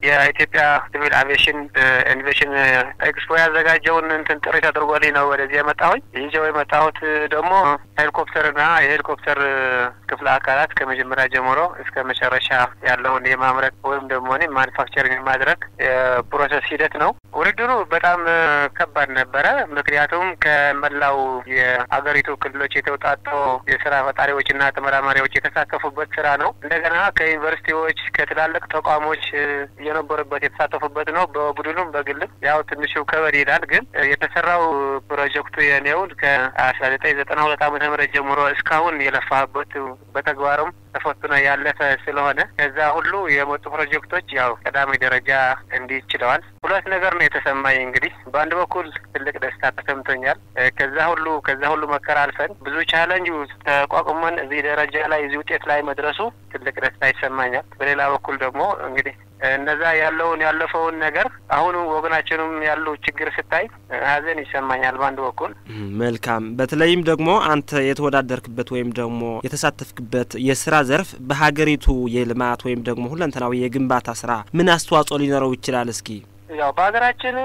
የኢትዮጵያ ሲቪል አቪዬሽን ኢኖቬሽን ኤክስፖ ያዘጋጀውን እንትን ጥሪ ተደርጎልኝ ነው ወደዚህ የመጣሁኝ። ይዤው የመጣሁት ደግሞ ሄሊኮፕተርና የሄሊኮፕተር ክፍለ አካላት ከመጀመሪያ ጀምሮ እስከ መጨረሻ ያለውን የማምረት ወይም ደግሞ ማኒፋክቸሪንግ የማድረግ የፕሮሰስ ሂደት ነው። ውድድሩ በጣም ከባድ ነበረ። ምክንያቱም ከመላው የአገሪቱ ክልሎች የተውጣጡ የስራ ፈጣሪዎችና ተመራማሪዎች የተሳተፉበት ስራ ነው። እንደገና ከዩኒቨርሲቲዎች ከትላልቅ ተቋሞች የነበሩበት የተሳተፉበት ነው። በቡድኑም በግልም ያው ትንሹ ከበድ ይላል። ግን የተሰራው ፕሮጀክቱ የኔውን ከአስራ ዘጠኝ ዘጠና ሁለት ዓመተ ምህረት ጀምሮ እስካሁን የለፋበት በተግባርም ተፈትኖ ያለፈ ስለሆነ ከዛ ሁሉ የመጡ ፕሮጀክቶች ያው ቀዳሚ ደረጃ እንዲህ ችለዋል። ሁለት ነገር ነው የተሰማኝ። እንግዲህ በአንድ በኩል ትልቅ ደስታ ተሰምቶኛል። ከዛ ሁሉ ከዛ ሁሉ መከራ አልፈን ብዙ ቻለንጅ ተቋቁመን እዚህ ደረጃ ላይ እዚህ ውጤት ላይ መድረሱ ትልቅ ደስታ ይሰማኛል። በሌላ በኩል ደግሞ እንግዲህ እነዛ ያለውን ያለፈውን ነገር አሁኑ ወገናችንም ያሉ ችግር ስታይ ሀዘን ይሰማኛል በአንድ በኩል። መልካም። በተለይም ደግሞ አንተ የተወዳደርክበት ወይም ደግሞ የተሳተፍክበት የስራ ዘርፍ በሀገሪቱ የልማት ወይም ደግሞ ሁለንተናዊ የግንባታ ስራ ምን አስተዋጽኦ ሊኖረው ይችላል? እስኪ ያው በሀገራችን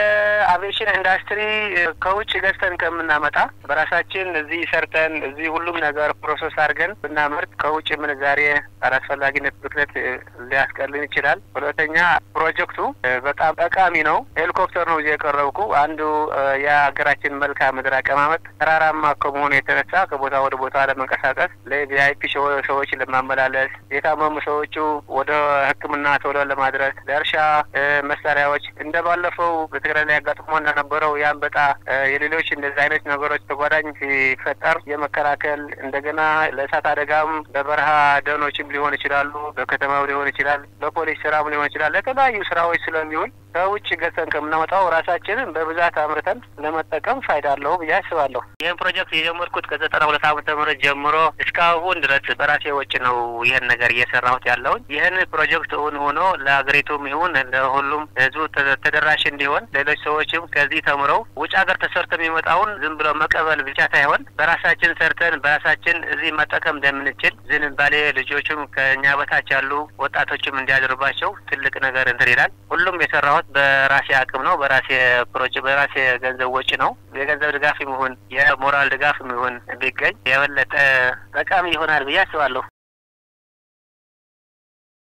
የአቪዬሽን ኢንዱስትሪ ከውጭ ገዝተን ከምናመጣ በራሳችን እዚህ ሰርተን እዚህ ሁሉም ነገር ፕሮሰስ አድርገን ብናመርት ከውጭ ምንዛሬ አላስፈላጊነት ብክነት ሊያስቀልን ይችላል። ሁለተኛ ፕሮጀክቱ በጣም ጠቃሚ ነው። ሄሊኮፕተር ነው እዚህ የቀረብኩ። አንዱ የሀገራችን መልክዓ ምድር አቀማመጥ ተራራማ ከመሆኑ የተነሳ ከቦታ ወደ ቦታ ለመንቀሳቀስ ለቪአይፒ ሰዎች ለማመላለስ፣ የታመሙ ሰዎቹ ወደ ሕክምና ቶሎ ለማድረስ፣ ለእርሻ መሳሪያዎች እንደ ባለፈው በትግራይ ላይ ያጋጥሞ እንደነበረው የአንበጣ የሌሎች እንደዚህ አይነት ነገሮች ተጓዳኝ ሲፈጠር የመከላከል እንደገና ለእሳት አደጋም በበረሃ ደኖችም ሊሆን ይችላሉ፣ በከተማም ሊሆን ይችላል፣ በፖሊስ ስራም ሊሆን ይችላል። ለተለያዩ ስራዎች ስለሚውል ከውጭ ገዝተን ከምናመጣው ራሳችንን በብዛት አምርተን ለመጠቀም ፋይዳ አለው ብዬ አስባለሁ። ይህን ፕሮጀክት የጀመርኩት ከዘጠና ሁለት ዓመተ ምህረት ጀምሮ እስካሁን ድረስ በራሴ ወጪ ነው ይህን ነገር እየሰራሁት ያለውን። ይህን ፕሮጀክት እውን ሆኖ ለሀገሪቱም ይሁን ለሁሉም ህዝቡ ተደራሽ እንዲሆን ሌሎች ሰዎችም ከዚህ ተምረው ውጭ ሀገር ተሰርቶ የሚመጣውን ዝም ብሎ መቀበል ብቻ ሳይሆን በራሳችን ሰርተን በራሳችን እዚህ መጠቀም እንደምንችል ዝንባሌ ልጆቹም ከእኛ በታች ያሉ ወጣቶችም እንዲያደርባቸው ትልቅ ነገር እንትን ይላል። ሁሉም የሰራሁት በራሴ አቅም ነው። በራሴ ፕሮጀ በራሴ ገንዘብ ወጪ ነው። የገንዘብ ድጋፍ ይሁን የሞራል ድጋፍ ይሁን ቢገኝ የበለጠ ጠቃሚ ይሆናል ብዬ አስባለሁ።